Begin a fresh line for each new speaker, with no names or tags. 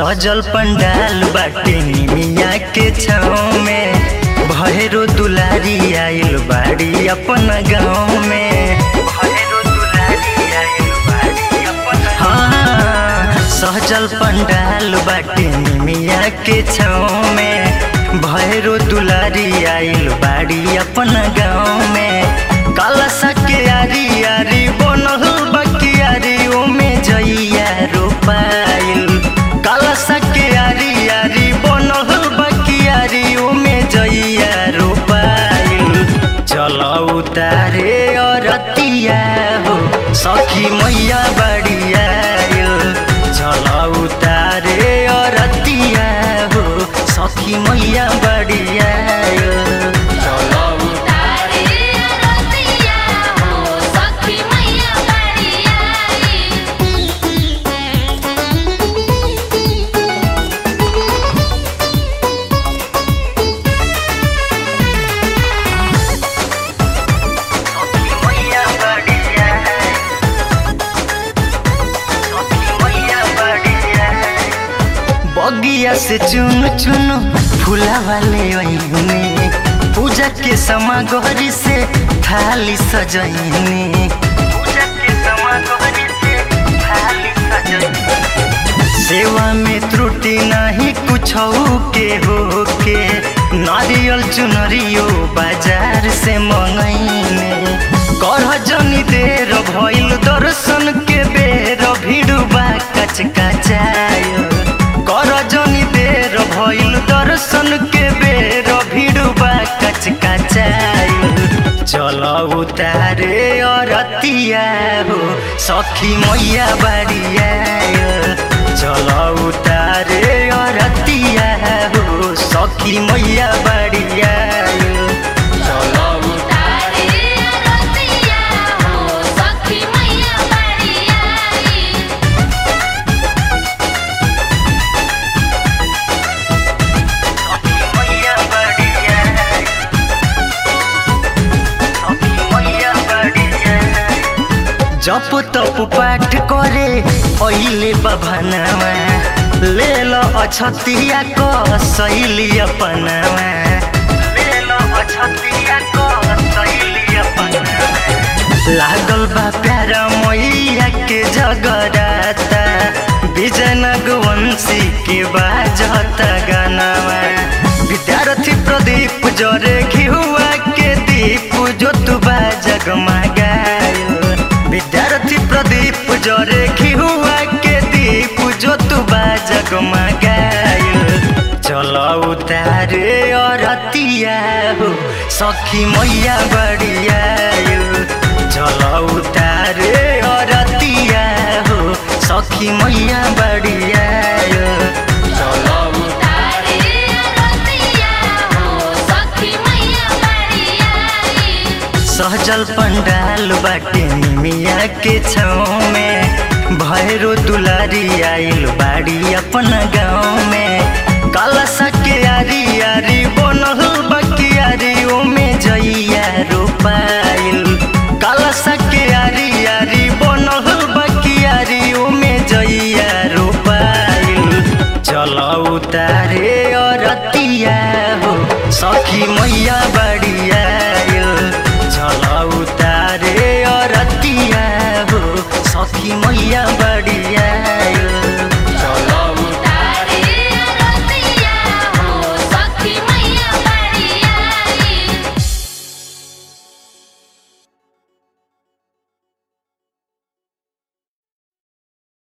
सहजल पंडाल बाटे निमिया के छाँव में भैरो दुलारी आइल बाड़ी अपन गाँव में भैरो दुलारी आइल बाड़ी अपन हाँ सहजल पंडाल बाटे निमिया के छाँव में भैरो दुलारी आइल बाड़ी अपन गाँव में कलसा के आरी आरी बनल बकियारी ओमे जइया रोपाइल कलसा के आरी आरी बनल बकियारी ओमे जइया रोपाइल चल उतारे अरतिया हो सखी मैया बड़िया चल उतारे अरतिया हो सखी मैया बड़िया
तारे रतिया हो सखी मैया बड़िया
मैया बड़िया सखी मैया बड़िया बगिया से चुन चुन फूला वाले ओइने पूजा के समागरी से थाली सजैने पूजा के समागरी से थाली सजैने सेवा में त्रुटि नहीं कुछ के हो के नारियल चुनरियो बाजार से मंगैने करह जनी देर भइल दर्शन के बेर भिड़ुबा कच कचायो कर जनी देर भइल दर्शन के बेर भिड़ुबा कच कचायो चल उतारे अरतिया हो सखी मैया बाड़िया चल उतारे अरतिया हो सखी मैया बाड़िया
तारे रतिया हो सखी मैया बड़िया
मैया बाड़िया सखी मैया बाड़िया जप तप पाठ करे अहिले बभनवा ले लो अछतिया को सैली अपनवा ले लो अछतिया को सैली अपनवा लागल बा प्यारा मैया के जगराता विजयनगवंशी के बाजत गानावा विद्यार्थी प्रदीप जरे घिहुआ के दीप जो तू जगमगायो विद्यार्थी प्रदीप जरे घिहुआ के दीप जो तू जगमगायो चल उतारे अरतिया हो सखी मैया बड़िया चल उतारे अरतिया हो सखी मैया बड़िया
तारे रतिया हो सखी मैया बड़िया
सहजल पंडाल बाटे निमिया के छाँव में भैरो दुलारी आइल बाड़ी अपन गाँव में कलसा के आरी